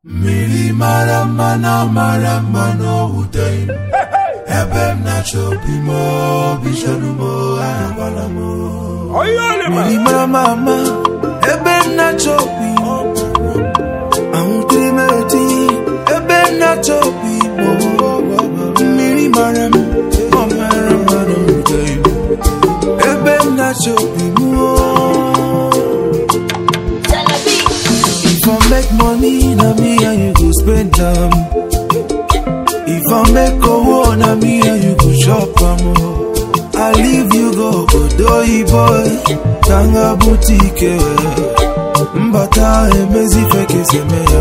mmiri mara mma na mara mma n'owute ebe m na-achọ obi m obi chọrọ m ahụkwala m mmiri mara mma mma ebe m na-achọ obi ahụtere m eti ebe m na-achọ obi mmiri mara m ọ mara mma n'owute ebe m na-achọ obi m If I make money, na me and you go spend them. If I make a war, na me and you go shop am. oh. I leave you go Odoyi boy, Tanga boutique. Mbata emezi feke seme ya.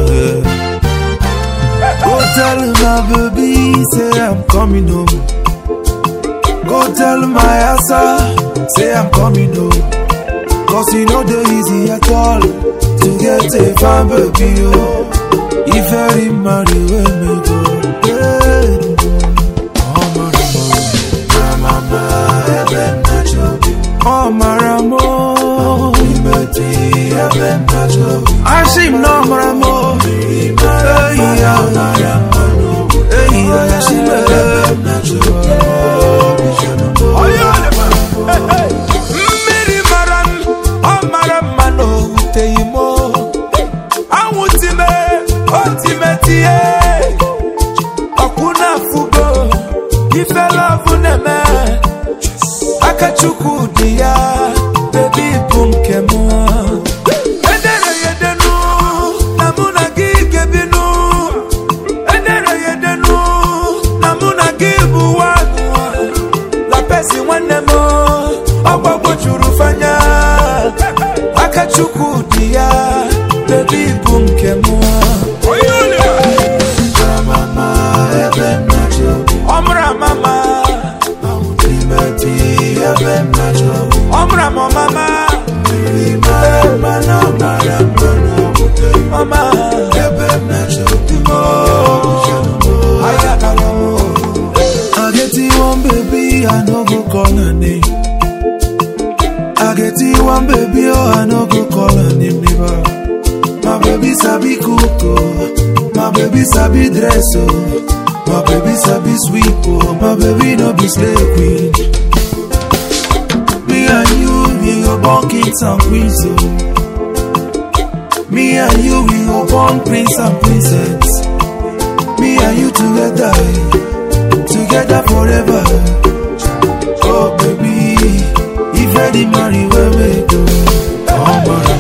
Go tell my baby, say I'm coming home. Go tell my asa, say I'm coming home. Cause you know the easy at all To get a fine baby oh If I marry when me go hey. Oh maramo mama ebe m na-achọ obi Oh maramo imeti ebe m na-achọ obi Ashim no maramo mmiri mara Hey mma na ya mara mma n'owute Hey ya Ashim ebe m na-achọ obi obi chọrọ m mmiri mara m ọ mara mma na owuteghị m anwụ time otime tie ọkwụ na-afụgo ifelovụ na-eme aka chukwu dị ya bebi bụ nke m edere ya edenu na mụ na gị gebinu edere ya edenu na mụ na gị bụ nwanụ la pesi nwanne m ọgbagbo juru fanya aka chukwu dị ya bebi bụ nke m mama ebe m na-achọ obi ọmụrụ amama imeti ebe m na-achọ obi ọmụrụ amamama mmiri mara mma na mara mma n'owute mama ebe m na-achọ obi obi chọrọ m ayakara m I get you one baby, I no go call her name. I get you one baby, oh, I no go call her name never. My baby sabi cook, oh. my baby sabi dress, oh. my baby sabi sweep, oh. my baby no be slave queen. Me and you, we go born kings and queens, oh. Me and you, we go born prince and princess. Me and you together, together forever. Oh baby, if I did marry, where we go? Oh my